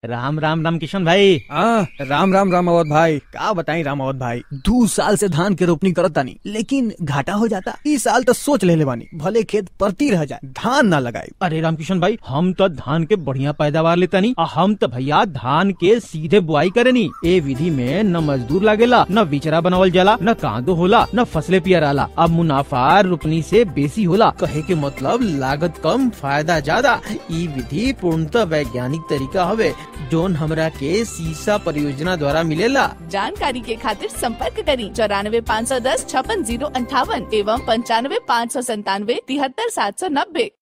राम राम राम किशन भाई आ, राम राम राम अवध भाई का बताई राम अवध भाई दू साल से धान के रोपनी करत तानी लेकिन घाटा हो जाता इस साल तो सोच ले बानी भले खेत परती रह जाए धान ना लगाई अरे राम किशन भाई हम तो धान के बढ़िया पैदावार लेतानी आ हम तो भैया धान के सीधे बुआई करेनी ए विधि में न मजदूर लागेला न बिचरा बनावल जाला न कांदो होला न फसले पियराला अब मुनाफा रोपनी से बेसी होला कहे के मतलब लागत कम फायदा ज्यादा ई विधि पूर्णतः वैज्ञानिक तरीका हवे जोन हमरा के सीसा परियोजना द्वारा मिलेला जानकारी के खातिर संपर्क करी चौरानवे पाँच सौ दस छप्पन जीरो अंठावन एवं पंचानवे पाँच सौ संतानवे तिहत्तर सात सौ नब्बे